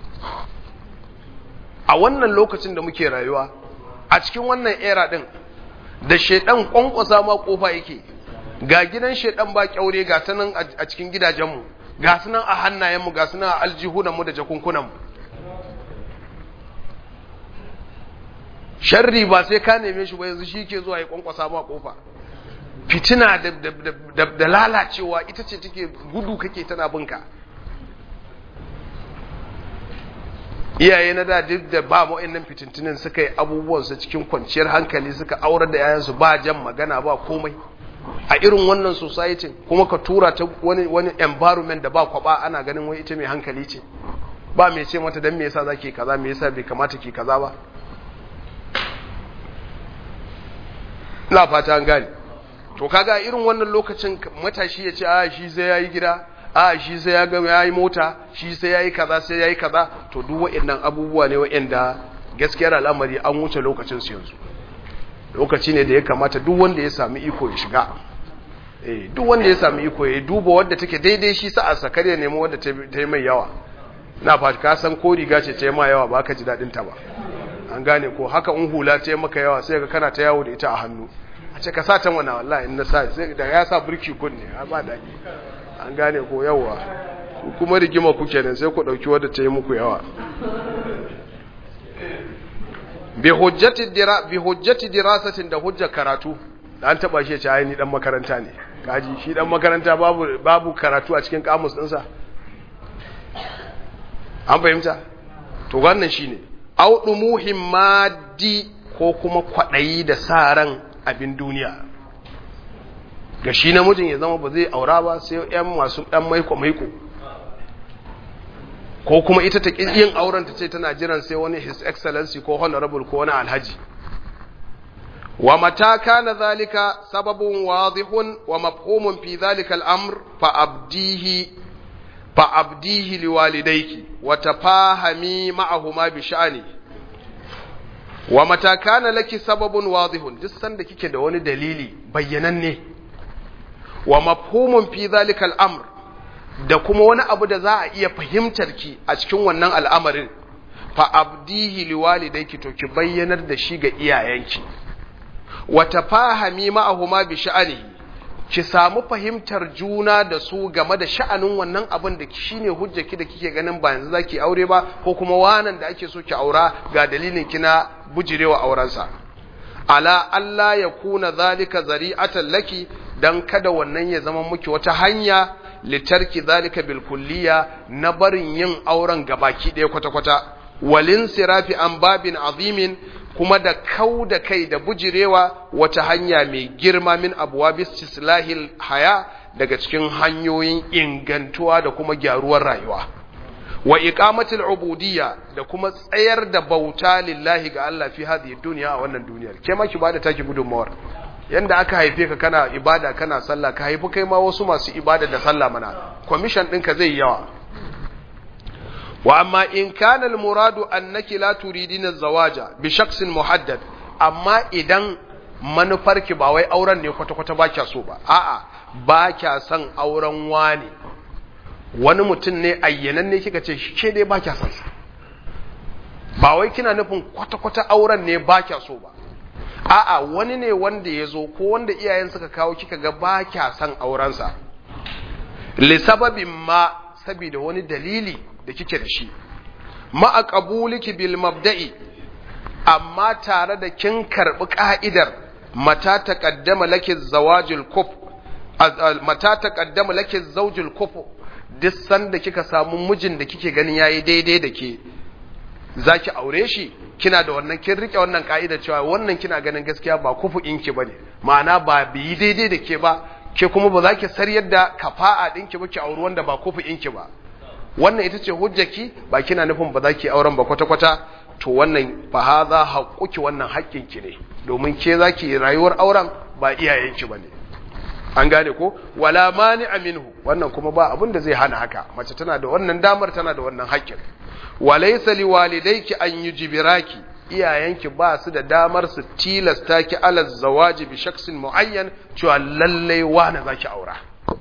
a wannan lokacin da muke rayuwa a cikin wannan era din da shedan kwankwasa ma kofa yake ga gidan shedan ba kyaure ga ta nan a cikin gidajenmu ga su nan a hannayenmu ga su nan a aljihunanmu da jakunkunanmu sharri ba sai ka neme shi ba yanzu shi ke zuwa ya kwankwasa ma kofa fitina da lalacewa ita ce take gudu kake tana binka iyaye na da duk da ba wa'annan fitintinin suka yi abubuwansu cikin kwanciyar hankali suka aurar da yayansu ba jan magana ba komai a irin wannan society kuma ka tura ta wani wani environment da ba kwaba ana ganin wai ita mai hankali ce ba mai ce mata dan me yasa zaki kaza me yasa bai kamata ki kaza ba ina fata an gane to kaga irin wannan lokacin matashi ya ce a shi sai yayi gida a shi sai ya gama yayi mota shi sai yayi kaza sai yayi kaza to duk waɗannan abubuwa ne waɗanda gaskiyar al'amari an wuce lokacin su yanzu lokaci ne da ya kamata duk wanda ya sami iko ya shiga eh duk wanda ya sami iko ya duba wadda take daidai shi sa'a sakar ya nemi wadda ta yi mai yawa na fa ka san ko riga ce ta yi ma yawa ba ka ji dadin ta ba an gane ko haka in hula ta yi maka yawa sai ka kana ta yawo da ita a hannu a ce ka sa ta mana wallahi in na sa sai da ya sa burki kun ne ba daki an gane ko yawa kuma rigima kuke nan sai ku dauki wadda ta yi muku yawa bi hujjati dira bi hujjati dirasatin da hujjar karatu da an taba shi ya ce ai ni dan makaranta ne kaji shi dan makaranta babu babu karatu a cikin kamus dinsa an fahimta to wannan shine au dumuhim maddi ko kuma kwadayi da sa ran abin duniya ga shi namijin ya zama ba zai aura ba sai yan masu dan maiko maiko ko kuma ita ta yin auren ta ce tana jiran sai wani his excellency ko honorable ko wani alhaji wa mata kana zalika sababun wadihun wa mafhumun fi zalika al'amr fa abdihi fa abdihi liwalidayki wa tafahami ma'ahuma bi sha'ani wa mata kana laki sababun wadihun duk sanda kike da wani dalili bayyananne wa mafhumun fi zalika al'amr da kuma wani abu da za a iya fahimtar ki a cikin wannan al'amarin fa abdihi liwalidayki to ki bayyanar da shi ga iyayenki wa tafahami ma'ahuma bi sha'anihi ki samu fahimtar juna da su game da sha'anin wannan abin da shine hujjaki da kike ganin ba yanzu zaki aure ba ko kuma wanan da ake so ki aura ga dalilin kina bujirewa aurensa ala Allah ya kuna zalika zari'atan laki dan kada wannan ya zama muki wata hanya litarki zalika bil kulliya na barin yin auren gabaki ɗaya kwata-kwata walin sirafi an babin azimin kuma da kau da kai da bujirewa wata hanya mai girma min abuwa bistislahil haya daga cikin hanyoyin ingantuwa da kuma gyaruwar rayuwa wa iqamatil ubudiyya da kuma tsayar da bauta lillahi ga Allah fi hadhihi dunya a wannan duniyar ke ma ki bada taki gudunmawar yanda aka haife ka kana ibada kana sallah ka haifi kai ma wasu masu ibada da sallah mana commission ɗinka zai yawa wa amma in kana al-muradu annaki la turidina zawaja bi shakhsin muhaddad amma idan manufarki ba wai auren ne kwata-kwata ba kya so ba a'a ba kya son auren wani wani mutum ne ayyanan ne kika ce shi dai ba kya son sa ba wai kina nufin kwata-kwata auren ne ba kya so ba a'a wani ne wanda ya zo ko wanda iyayen suka kawo kika ga ba kya son aurensa li sababin ma saboda wani dalili da kike da shi ma a qabuliki bil mabda'i amma tare da kin karbi ka'idar mata taqaddama laki zawajul kuf mata taqaddama laki zawjul kuf duk sanda kika samu mijin da kike ganin yayi daidai da ke zaki aure shi kina da wannan kin rike wannan ka'ida cewa wannan kina ganin gaskiya ba kufu inki bane ma'ana ba biyi daidai da ke ba ke kuma ba za ki saryar da kafa'a ɗinki ba ki auri wanda ba kufu inki ba wannan ita ce hujjaki ba kina nufin ba za ki auren ba kwata-kwata to wannan fa hadha haqquki wannan haƙƙinki ne domin ke za ki rayuwar auren ba iyayenki bane an gane ko wala mani minhu wannan kuma ba abin da zai hana haka mace tana da wannan damar tana da wannan haƙƙin walaysa liwalidayki an yujbiraki iyayenki ba su da damar su tilasta ki ala zawaji bi shaksin muayyan cewa lalle wani zaki aura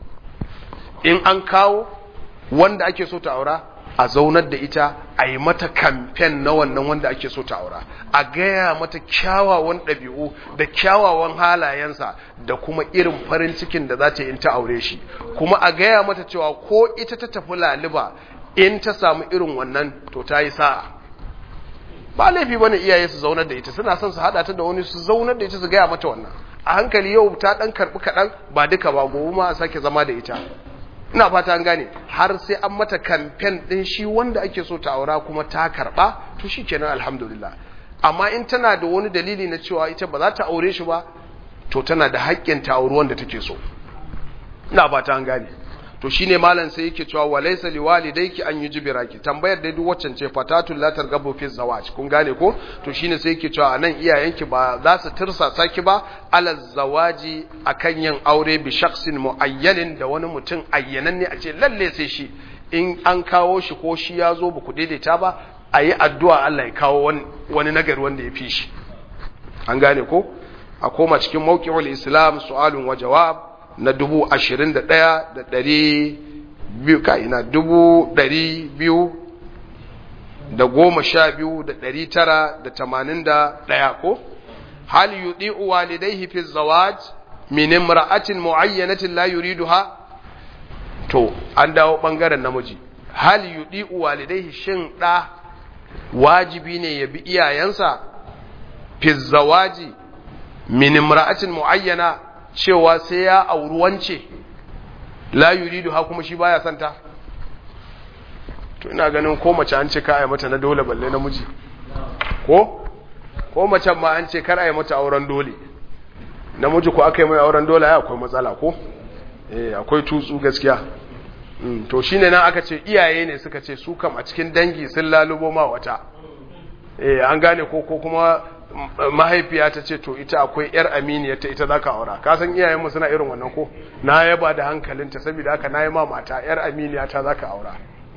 in an kawo wanda ake so ta aura a zaunar da ita a yi mata kamfen na wannan wanda ake so ta aura a gaya mata kyawawan ɗabi'u da kyawawan halayensa da kuma irin farin cikin da za ta yi in ta aure shi kuma a gaya mata cewa ko ita ta tafi laliba in ta samu irin wannan to ta yi sa'a ba laifi bane iyaye su zaunar da ita suna son su hada ta da wani su zaunar da ita su gaya mata wannan a hankali yau ta dan karbi kadan ba duka ba gobe ma a sake zama da ita ina fata an gane har sai an mata kamfen din shi wanda ake so ta aura kuma ta karba to shikenan alhamdulillah amma in tana da wani dalili na cewa ita ba za ta aure shi ba to tana da haƙƙin ta auri wanda take so ina fata an gane to shine malam sai yake cewa walaysa liwalidayki an yujbiraki tambayar da duk waccan ce fatatul la targabu fi zawaj kun gane ko to shine sai yake cewa anan iyayenki ba za su tirsasa ki ba ala zawaji akan yin aure bi shakhsin muayyanin da wani mutum ayyananne a ce lalle sai shi in an kawo shi ko shi ya zo ba ku daidaita ba a yi addu'a Allah ya kawo wani nagari wanda ya fi shi an gane ko a koma cikin mawqi'ul islam su'alun wa jawab na dubu ashirin da ɗaya da ɗari biyu ka'ina dubu ɗari biyu da goma sha biyu da ɗari tara da tamanin da ɗaya ko hal yuɗi walidaihi fi zawaj min imra'atin mu'ayyanatin la yuriduha to an dawo ɓangaren namiji hal yuɗi walidaihi shin ɗa wajibi ne ya bi iyayensa fi zawaji min imra'atin mu'ayyana cewa sai ya auri wance la yuridu ha kuma shi baya santa to ina ganin ko mace an ce ka ai mata na dole balle namiji ko ko mace ma an ce kar ai mata auren dole namiji ko aka yi mai auren dole ai akwai matsala ko eh akwai tutsu gaskiya mm, to shine nan aka ce iyaye ne suka ce su kam a cikin dangi sun lalubo ma wata eh an gane ko ko kuma mahaifiya ta ce to ita akwai yar aminiya ta ita zaka aura ka san iyayenmu suna irin wannan ko na yaba da hankalinta saboda haka nayi ma mata yar aminiya ta zaka aura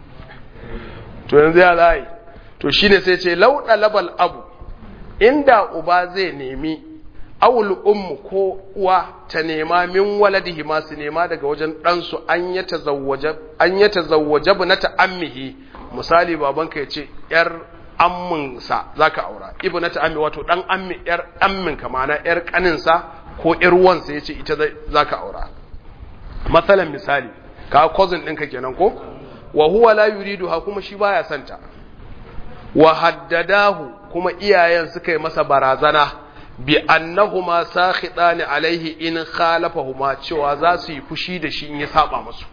to yanzu ya zai to shine sai ce lauda labal abu inda uba zai nemi awul ummu ko uwa ta nema min waladihi ma su nema daga wajen ɗansu an ya tazawwaja an ya tazawwaja bunata ammihi misali babanka ya ce yar amminsa za ka aura ibu na ta'ammi wato ɗan ammi ‘yar amminka mana ‘yar ƙaninsa ko ‘yar wansa ya ce ita za ka aura matsalan misali ka cousin ɗinka kenan ko wa huwa la yuridu ha kuma shi baya santa wa haddadahu kuma iyayen suka yi masa barazana bi annahuma sakhidani alaihi in khalafahuma cewa za su yi fushi da shi in ya saba musu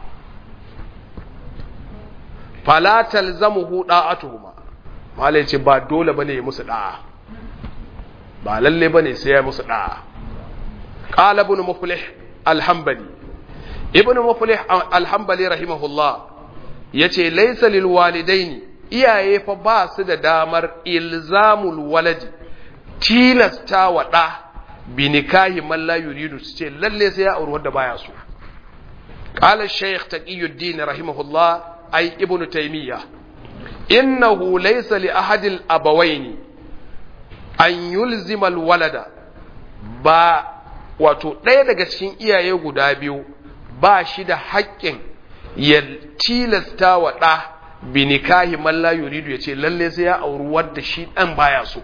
fala talzamuhu da'atuhuma malai ce ba dole bane ya musu da'a ba lalle bane sai ya musu da'a qala ibn muflih al-hanbali ibn muflih al-hanbali rahimahullah yace laysa lil walidaini iyaye fa ba su da damar ilzamul waladi tilasta wa da bi nikahi man la yuridu su ce lalle sai ya auri wanda baya so qala shaykh taqiyuddin rahimahullah ay ibnu taymiya innahu laysa li ahadil abawaini an yulzima alwalada ba wato ɗaya daga cikin iyaye guda biyu ba shi da haƙƙin ya tilasta wa ɗa bi nikahi man la yuridu ya ce lalle sai ya auri wadda shi ɗan baya so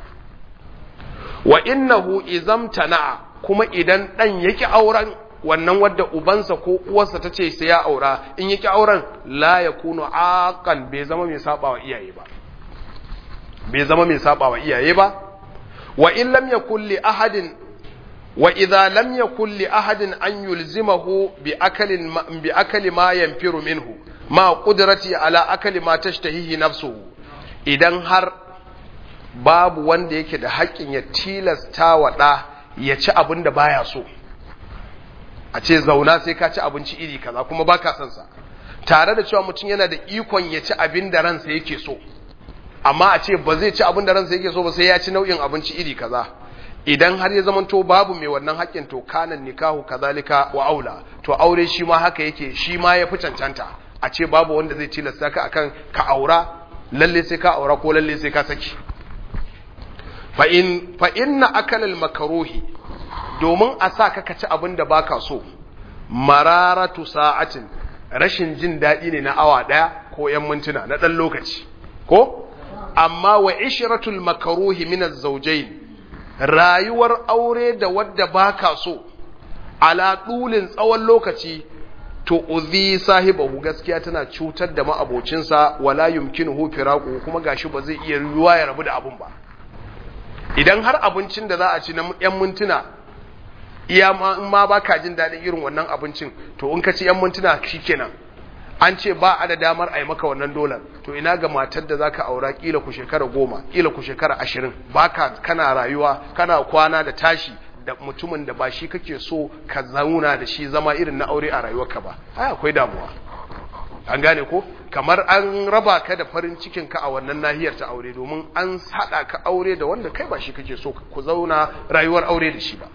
wa innahu izamtana kuma idan ɗan yake auren wannan wadda ubansa ko uwarsa ta ce sai ya aura in yake auren la ya kuno aqan bai zama mai saba wa iyaye ba bai zama mai saba wa iyaye ba wa in lam yakul li ahadin wa idza lam yakul li ahadin an yulzimahu bi akalin bi akali ma yanfiru minhu ma qudrati ala akali ma tashtahihi nafsuhu idan har babu wanda yake da haƙƙin ya tilasta wa ɗa ya ci abin da baya so a ce zauna sai ka ci abinci iri kaza kuma ba ka son sa tare da cewa mutum yana da ikon ya ci abin da ransa yake so amma a ce ba zai ci abin da ransa yake so ba sai ya ci nau'in abinci iri kaza idan har ya zamanto babu mai wannan haƙƙin to kanan nikahu kazalika wa aula to aure shi ma haka yake shi ma ya fi cancanta a ce babu wanda zai tilasta ka akan ka aura lalle sai ka aura ko lalle sai ka saki fa in fa inna akalal makaruhi domin a sa ka ci abin da baka so mararatu sa'atin rashin jin daɗi ne na awa ɗaya ko ‘yan mintuna na ɗan lokaci ko amma wa ishratul makaruhi min az-zawjayn rayuwar aure da wadda baka so ala dulin tsawon lokaci to uzi sahibahu gaskiya tana cutar da ma'abocinsa wala yumkinuhu firaqu kuma gashi ba zai iya ruwa ya rabu da abun ba idan har abincin da za a ci na ‘yan mintuna iya ma ba ka jin daɗin irin wannan abincin to in ka ci ‘yan mintuna shi kenan an ce ba a da damar a yi maka wannan dolar to ina ga matar da za ka aura ƙila ku shekara goma ƙila ku shekara ashirin ba ka kana rayuwa kana kwana da tashi da mutumin da ba shi kake so ka zauna da shi zama irin na aure a rayuwarka ba ai akwai damuwa an gane ko kamar an raba ka da farin cikin ka a wannan nahiyar ta aure domin an haɗa ka aure da wanda kai ba shi kake so ku zauna rayuwar aure da shi ba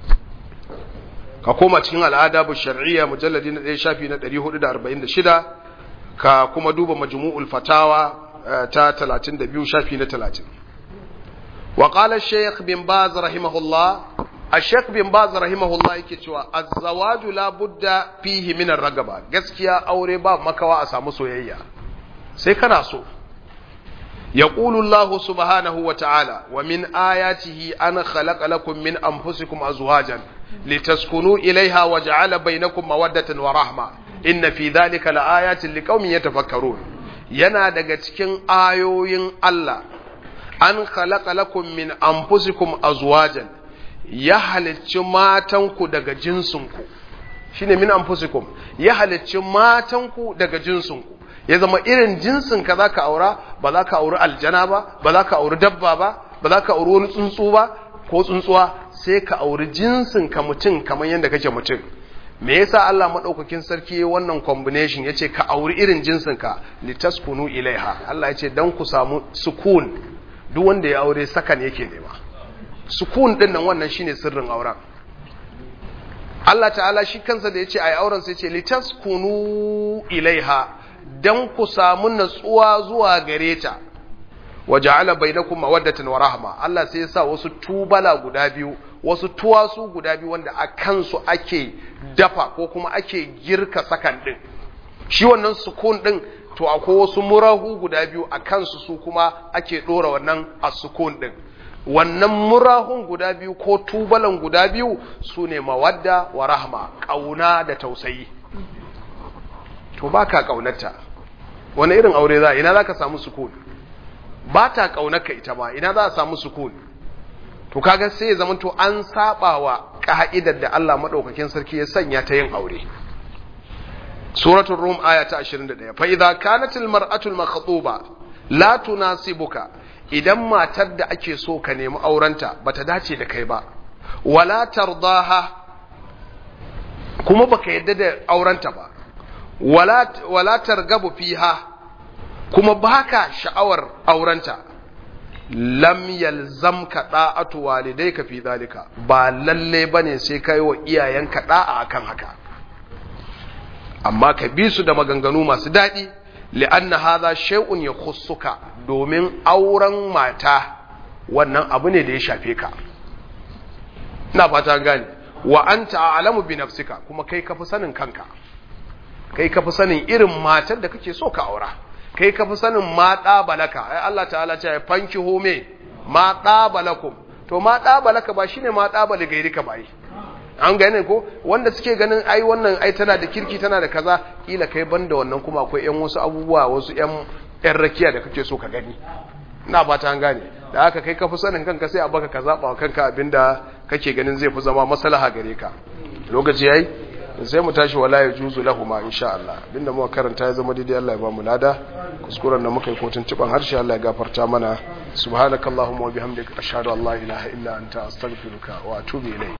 ka koma cikin al'ada bu shar'iyya mujalladi na 1 shafi na 446 ka kuma duba majmu'ul fatawa ta 32 shafi na 30 wa qala shaykh bin baz rahimahullah ash-shaykh bin baz rahimahullah yake cewa az-zawaju la budda fihi min ar-ragaba gaskiya aure ba makawa a samu soyayya sai kana so يقول الله سبحانه وتعالى ومن آياته أن خلق لكم من أنفسكم أزواجا لتسكنوا إليها وجعل بينكم مودة ورحمة إن في ذلك لآيات لقوم يتفكرون yana daga cikin ayoyin Allah an khalaqa lakum min anfusikum azwajan ya halicci matanku daga jinsinku shine min anfusikum ya halicci matanku daga jinsinku ya zama irin jinsin ka zaka aura ba za ka auri aljana ba ba za ka auri dabba ba ba za ka auri wani tsuntsu ba ko tsuntsuwa sai ka auri jinsin ka mutum kamar yadda kake mutum me yasa Allah madaukakin sarki yayin wannan combination yace ka auri irin jinsin ka litaskunu ilaiha Allah yace dan ku samu sukun duk wanda ya aure sakan yake nema sukun din nan wannan shine sirrin auren Allah ta'ala shi kansa da yace ai auren sai yace litaskunu ilaiha dan ku samu natsuwa zuwa gare ta waja'ala bainakum mawaddatan wa rahma Allah sai ya sa wasu tubala guda biyu wasu tuwasu guda biyu wanda a kansu ake dafa ko kuma ake girka sakan din shi wannan sukun din to akwai wasu murahu guda biyu a kansu su kuma ake dora wannan as-sukun din wannan murahun guda biyu ko tubalan guda biyu su ne mawadda wa rahma ƙauna da tausayi to ba ka ƙaunarta wani irin aure za ina za ka samu sukun ba ta ƙaunarka ita ba ina za a samu sukun to kaga sai ya zama to an saba wa ka'idar da Allah madaukakin sarki ya sanya ta yin aure suratul rum aya ta 21 fa idza kanat al mar'atu al makhtuba la tunasibuka idan matar da ake so ka nemi aurenta bata dace da kai ba wala tardaha kuma baka yadda da aurenta ba wala wala targabu fiha kuma baka sha'awar aurenta lam yalzamka da'atu walidayka fi zalika ba lalle bane sai kai wa iyayenka da'a akan haka amma ka bi su da maganganu masu daɗi li'anna hadha shay'un yakhussuka domin auren mata wannan abu ne da ya shafe ka ina fata gane wa anta a'lamu bi nafsika kuma kai kafi sanin kanka kai kafi sanin irin matar da kake so ka aura kai kafi sanin ma balaka ai Allah ta'ala ce ya fanki home ma balakum to ma balaka ba shine ma bali gairika bai an gane ko wanda suke ganin ai wannan ai tana da kirki tana da kaza kila kai banda wannan kuma akwai yan wasu abubuwa wasu yan yan rakiya da kake so ka gani ina fata an gane da haka kai kafi sanin kanka sai a baka ka zaba wa kanka abinda kake ganin zai fi zama maslaha gare ka lokaci yayi sai mu tashi wala ya juzu lahuma insha Allah abinda muka karanta ya zama daidai Allah ya ba mu lada kuskuren da muka yi kotun ciban harshe Allah ya gafarta mana subhanakallahumma wa bihamdika ashhadu an la ilaha illa anta astaghfiruka wa atubu ilayk